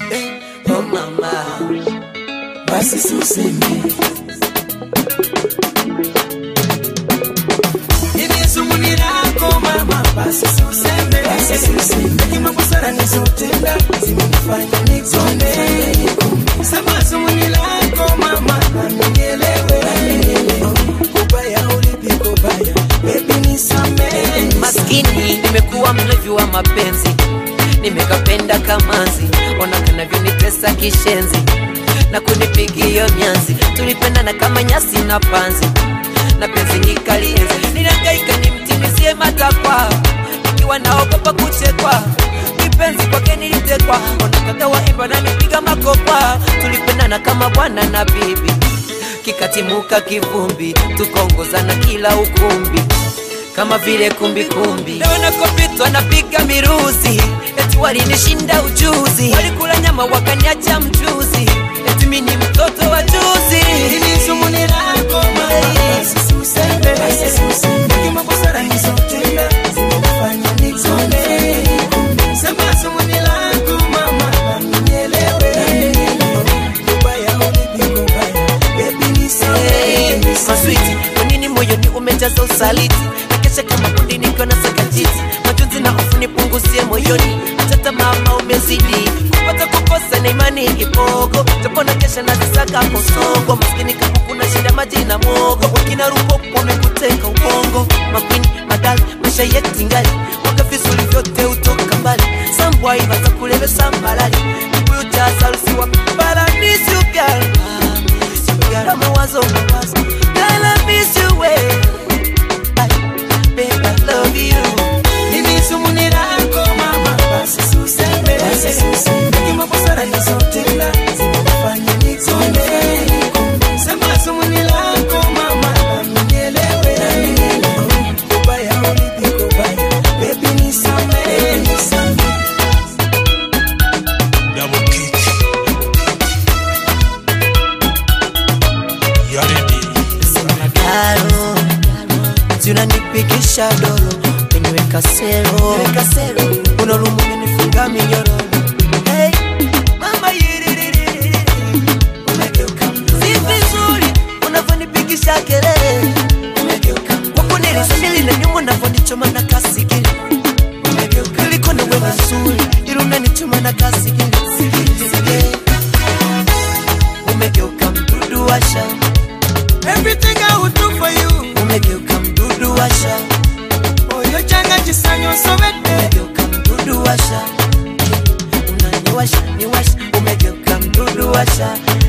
eh, oh mama, basi suseme hivi sumuni lako mama, basi suseme, basi suseme hekima busara nizotenda zimenifanya nikonde. Sema sumuni lako mama, nami nielewe, nami nielewe kubaya ulipi kubaya, baby nisamehe, maskini nimekuwa mlevi wa mapenzi nimekapenda kamanzi ona kanavyonitesa kishenzi na kunipigia nyanzi tulipendana kama nyasi na panzi na penzi nikalienzi nilangaika nimtimizie matakwa nikiwa naogopa kuchekwa kipenzi kwake nilitekwa ona kaka waimba na nipiga makopa tulipendana kama bwana na bibi kikatimuka kivumbi tukaongozana kila ukumbi kama vile kumbikumbi leo nakopitwa napiga miruzi eti walinishinda ujuzi walikula nyama wakaniacha mchuzi eti mi ni mtoto wa juzi Hili sumuni lako mama, basi suseme, basi suseme hekima busara nizotenda zimenifanya nikonde. Sema sumuni lako mama, nami nielewe, nami nielewe kubaya ulipi kubaya, baby nisamehe, nisamehe. maswiti kwa nini moyoni umejaza usaliti nakesha kama kundi nikiwa na sakajiti majonzi na hofu nipunguzie moyoni hata mama umezidi kupata kukosa na imani ipogo japo na kesha nazisaka kosongo maskini kama kuna shida maji na mogo wakina ruko wamekuteka ubongo makwini madali maisha yetu ingali mwaka vizuri vyote utoka mbali sambwai batakulevesa mbalali kibuyu cha sarusiwa paradisi ugal kama wazo mawazo Girl, I miss you way. I, babe, I love you. Hili sumuni lako mama, basi suseme, basi suseme hekima busara nizotenda zimenifanya nikonde. Sema sumuni lako mama, nami nielewe, nami nielewe kubaya ulipi kubaya, baby nisamehe, nisamehe. Double kick. You ready? Magaro, tunanipigisha dolo niweka sero unalumu nifunga minyororo hey, mama yiririri Umegeuka mzuri, si vizuri unavyonipigisha kelele umegeuka wako nilisambili na nyuma unavyonichoma na kasigili umegeuka niliko na wewe nzuri ili unanichoma na kasigili umegeuka mdudu washa Everything I would do for you, umegeuka mdudu washa oyo changa chisanyo sobedde. umegeuka mdudu washa unaniwasha niwasha umegeuka mdudu washa